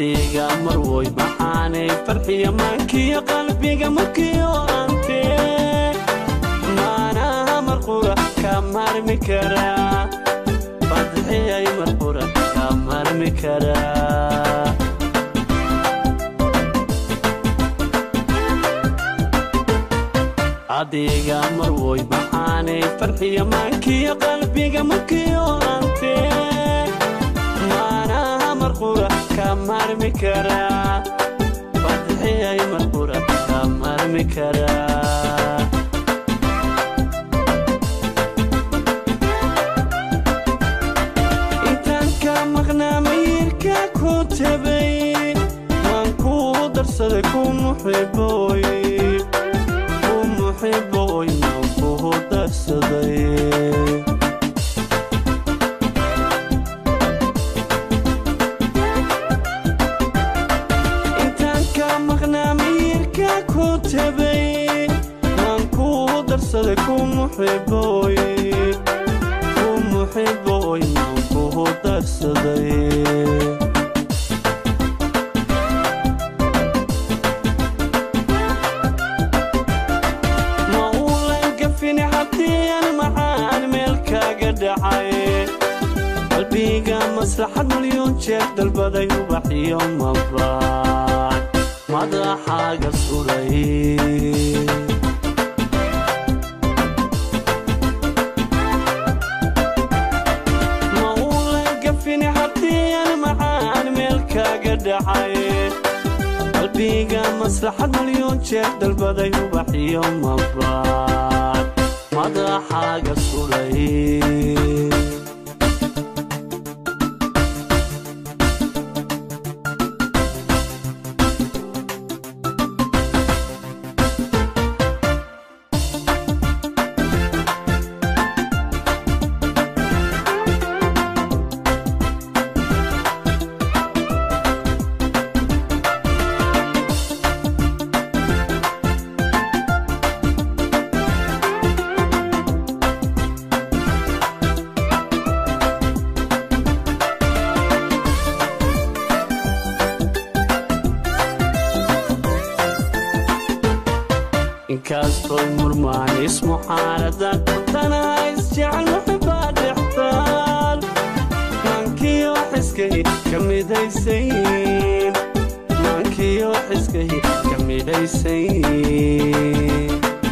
adiga marwoy maxaanay farxiya maankiyo qalbiga markiyo antee maanaha marqura ka marmi karaa fadxiyay marqura ka marmi karaa adiga marwoy maxaanay farxiya maankiyo qalbiga markiyo antee maanaha marqura ka marmi karaa fadxiyay marqura ka marmi karaa intaan ka maqnaa mayirka ku tabay waan kuu darsaday ku muxiboy ku muxiboy waan kuu darsaday intaan ka maqnaa mayirka ku tabay waan kuu darsaday ku muxiboy ku muxiboy waan kuu darsaday ma uulan gafini haddii macaan meel kaaga dhacay qalbiga maslaxad milyoon jeer dalbaday ubaxiyo mabaan madaxaaga suray ma uulan gafini haddii macaan meel kaaga dhacay qalbiga maslaxad milyoon jeer dalbaday ubaxiyo mabaan madaxaaga suray inkastooy murmaan ismuxaaradan tanaha isjecel muxibaa dhextaal maankiyo xiskay ka midaysayn maankiyo xiskay ka midhaysayn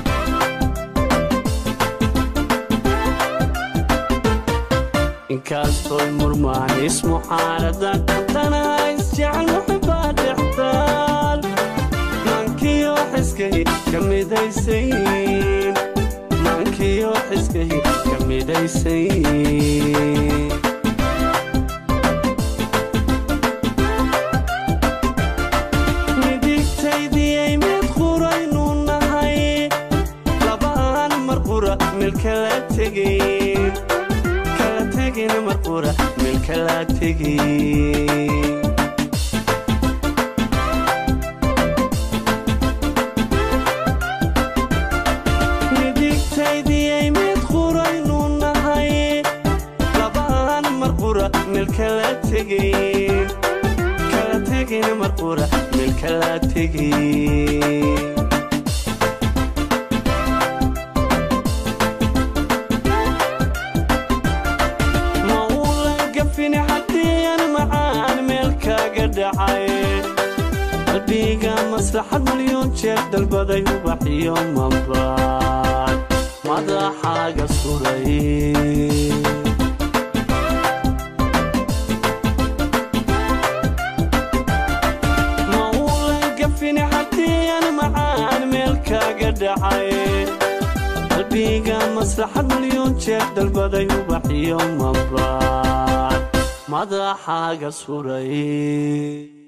inkastooy murmaan ismuxaaradan tanaha isjecel muxibaa dhextaal maankiyo xiskay ka midaysayn maankiyo xiskay ka midhaysayn midigtaydiyay mid quraynu nahay labaan mar qura meel kala tegin kala tegin mar qura meel kala tegin midigtaydiyay mid quraynu nahay labaan mar qura meel kala tegin kala tegin mar qura meel kala tegin ma uulan gafini haddii macaan meel kaaga dhacay qalbiga maslaxad milyoon jeer dalbaday ubaxiyo mabaan madaxaaga suray ma uulan gafini haddii macaan meel kaaga dhacay qalbiga maslaxad milyoon jeer dalbaday ubaxiyo mabaan madaxaaga suray